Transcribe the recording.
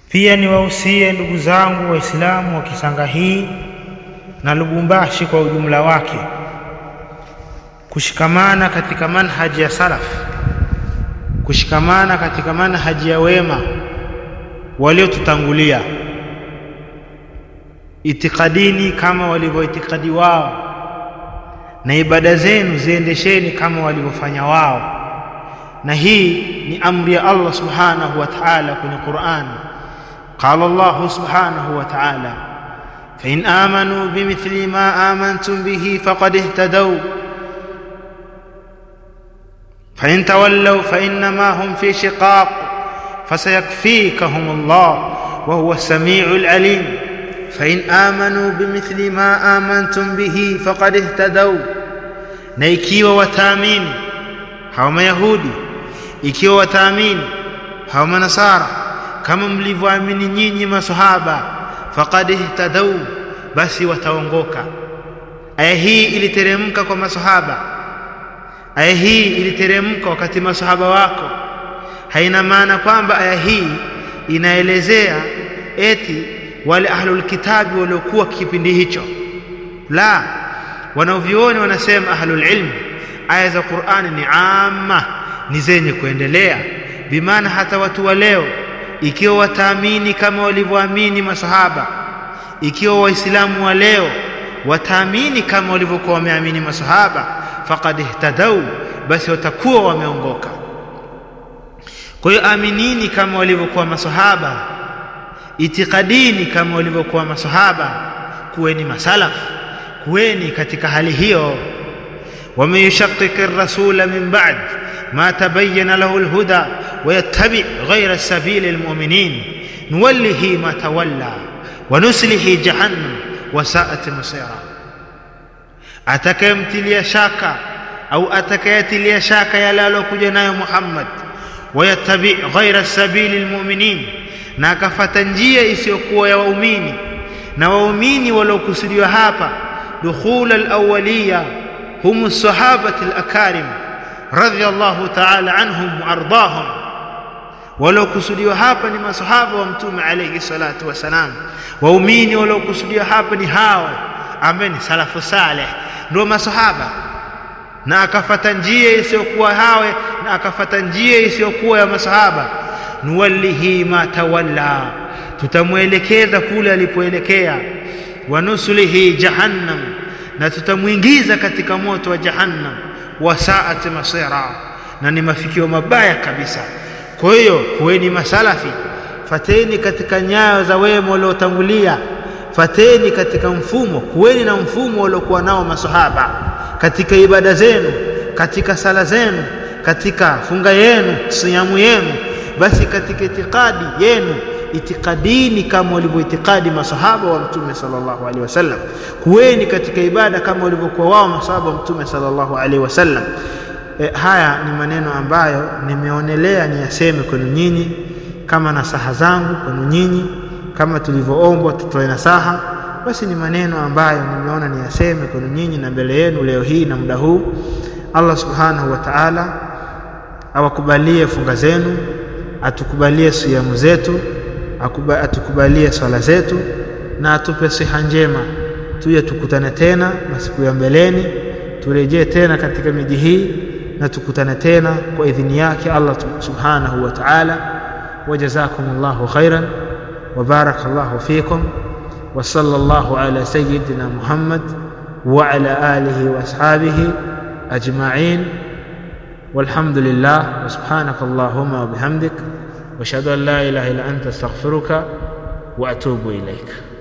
Pia niwahusie ndugu zangu Waislamu wa Kisanga hii na Lubumbashi kwa ujumla wake kushikamana katika manhaji ya salaf, kushikamana katika manhaji ya wema waliotutangulia, itikadini kama walivyoitikadi wao, na ibada zenu ziendesheni kama walivyofanya wao. Na hii ni amri ya Allah subhanahu wa ta'ala kwenye Qur'an. Qala Allah subhanahu wa ta'ala fa in amanu bimithli ma amantum bihi faqad ihtadaw fa in tawallaw fa innama hum fi shiqaq fasayakfikahum Allah wa huwa as-sami'ul alim fa in amanu bimithli ma amantum bihi faqad ihtadaw, na ikiwa wataamini hawa Mayahudi, ikiwa wataamini hawa Manasara kama mlivyoamini nyinyi masahaba, faqad ihtadaw, basi wataongoka. Aya hii iliteremka kwa masahaba. Aya hii iliteremka wakati masahaba wako. Haina maana kwamba aya hii inaelezea eti wale ahlul kitabi waliokuwa kipindi hicho, la. Wanavyuoni wanasema ahlul ilm, aya za Qur'ani ni amma, ni zenye kuendelea, bimaana hata watu wa leo ikiwa wataamini kama walivyoamini masahaba, ikiwa waislamu wa leo wataamini kama walivyokuwa wameamini masahaba, faqad ihtadau, basi watakuwa wameongoka. Kwa hiyo aminini kama walivyokuwa masahaba, itikadini kama walivyokuwa masahaba, kuweni masalafu, kuweni katika hali hiyo. waman yushaqiqi rasula min ba'd ma tabayyana lahu alhuda wayattabi ghayra sabili almu'minin nuwallihi ma tawalla wa nuslihi jahannam wa sa'at masira, atakayemtilia shaka au atakayetilia shaka yale aliyokuja nayo Muhammad, wayattabi ghaira sabili almu'minin, na akafata njia isiyokuwa ya waumini. Na waumini waliokusudiwa hapa dukhul alawaliya hum sahabati alakarim radhiyallahu ta'ala anhum wa ardahum, waliokusudiwa hapa ni masahaba wa Mtume alayhi salatu wassalam. Waumini waliokusudiwa hapa ni hao ambaye ni salafu saleh, ndio masahaba, na akafata njia isiyokuwa hawe, na akafata njia isiyokuwa ya masahaba. Nuwallihi ma tawalla, tutamwelekeza kule alipoelekea. Wa nuslihi jahannam, na tutamwingiza katika moto wa jahannam wa saat masira, na ni mafikio mabaya kabisa. Kwa hiyo kuweni masalafi, fateni katika nyayo za wema waliotangulia, fateni katika mfumo, kuweni na mfumo waliokuwa nao masahaba katika ibada zenu, katika sala zenu, katika funga yenu, siyamu yenu, basi katika itikadi yenu itikadini kama walivyoitikadi masahaba wa Mtume sallallahu alaihi wasallam. Kuweni katika ibada kama walivyokuwa wao masahaba wa Mtume sallallahu alaihi wasallam. E, haya ni maneno ambayo nimeonelea niyaseme kwenu nyinyi kama nasaha zangu kwenu nyinyi, kama tulivyoombwa tutoe nasaha, basi ni maneno ambayo nimeona niyaseme kwenu nyinyi na mbele yenu leo hii na muda huu. Allah subhanahu wa ta'ala awakubalie funga zenu, atukubalie siyamu zetu atukubalie swala zetu na atupe siha njema, tuje tukutane tena masiku ya mbeleni, turejee tena katika miji hii na tukutane tena kwa idhini yake Allah subhanahu wa ta'ala. Wa jazakumullahu khairan wa barakallahu fikum wa sallallahu ala sayyidina Muhammad wa ala alihi wa ashabihi ajma'in walhamdulillah wa subhanaka allahumma wa bihamdik واشهد ان لا اله الا انت استغفرك واتوب اليك